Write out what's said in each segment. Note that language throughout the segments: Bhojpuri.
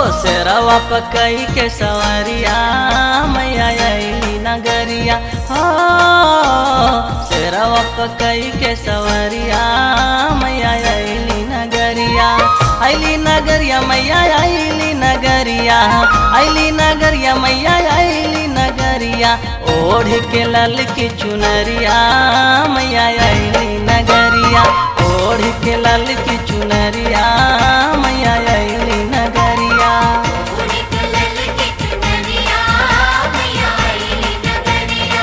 शेरवा पकई के सवरिया मैया अली नगरिया हो शेरवा पकई के सवरिया मैया अली नगरिया अली नगरिया मैया अली नगरिया अली नगरिया मैया अली नगरिया ओढ़ के लल की चुनरिया मैया अली नगरिया ओढ़ के लल की चुनरिया मैया अली नगरिया उड़िक लल के चुनरिया मैया अइली नगरिया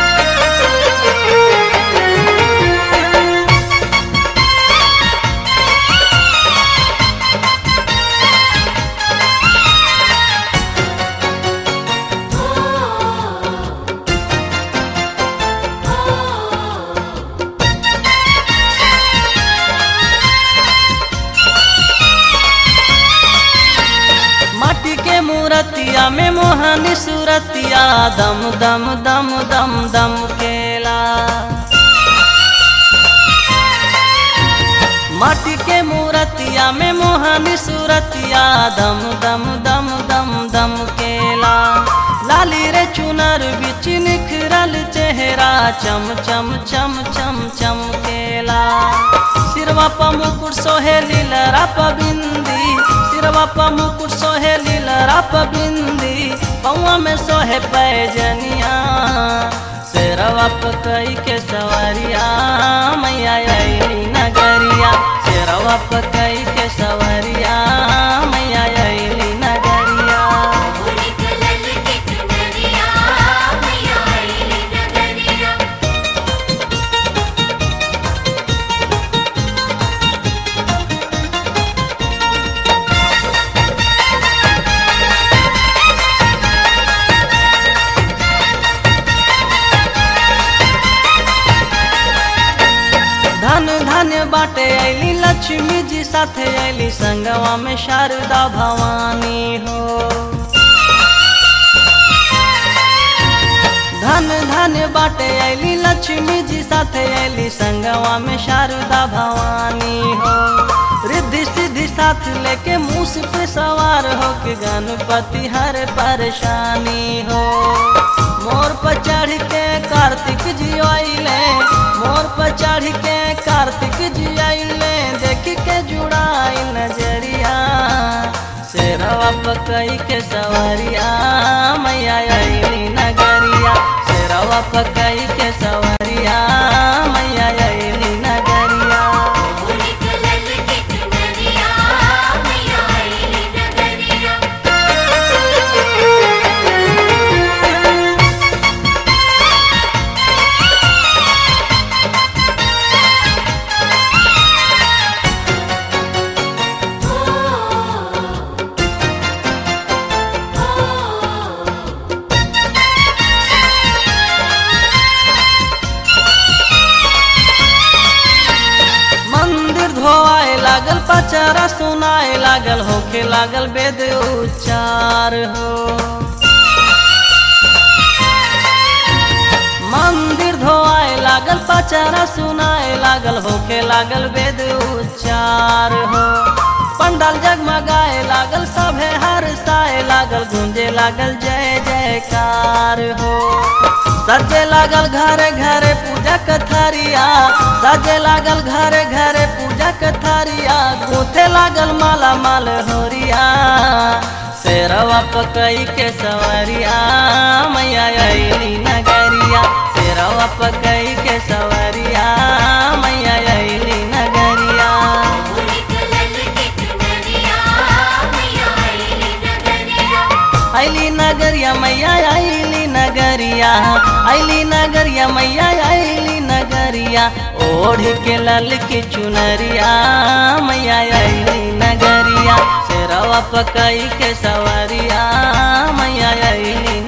माटी के मूरतिया में मोहनी सूरतिया दम दम दम दम दम केला माटी के मूरतिया में मोहनी सूरतिया दम दम दम दम दम केला लाली रे चुनर बिच निखरल चेहरा चम चम चम चम चम केला सिरवा प मुकुट सोहेली लरा प बिंदी सिरवा प मुकुट सोहेली लरा प बिंदी पौआ में सोहे पैजनिया शेरवा प कई के सवरिया मैया अली नगरिया शेरवा प कई के सवरिया मैया अली नगरिया उड़िक लल के चुनरिया मैया अइली नगरिया धन धन्य बाटे अली लक्ष्मी जी साथे अली संगवा में शारदा भवानी हो धन धन्य बाटे अली लक्ष्मी जी साथे अली संगवा में शारदा भवानी हो रिद्धि सिद्धि साथ लेके मूस पे सवार हो के गणपति हर परेशानी हो मोर पर चढ़ के कार्तिक जी आइले मोर पर चढ़ के कार्तिक जी आइले देख के जुड़ाई नजरिया शेरवा पकई के सवरिया मैया अली नगरिया शेरवा पकई के सवरिया मैया अली नगरिया उड़िक लल के चुनरिया मैया अइली नगरिया मंदिर धोआए लागल पचारा सुनाए लागल होके लागल वेद उच्चार हो मंदिर धोआए लागल पचारा सुनाए लागल होके लागल वेद उच्चार हो पंडाल जगमगाए लागल सभे हरसाए लागल गूंजे लागल जय जयकार हो सजे लागल घरे घरे पूजा कथारिया सजे लागल घरे घरे पूजा कथारिया गूंथे लागल माला माल होरिया शेरवा पकई के सवरिया मैया अली नगरिया शेरवा पकई के सवरिया मैया अली नगरिया उड़िक लल के चुनरिया मैया अइली नगरिया अली नगरिया मैया अली नगरिया अली नगरिया मैया अली नगरिया ओढ़ के लल की चुनरिया मैया अली नगरिया शेरवा पकई के सवरिया मैया अली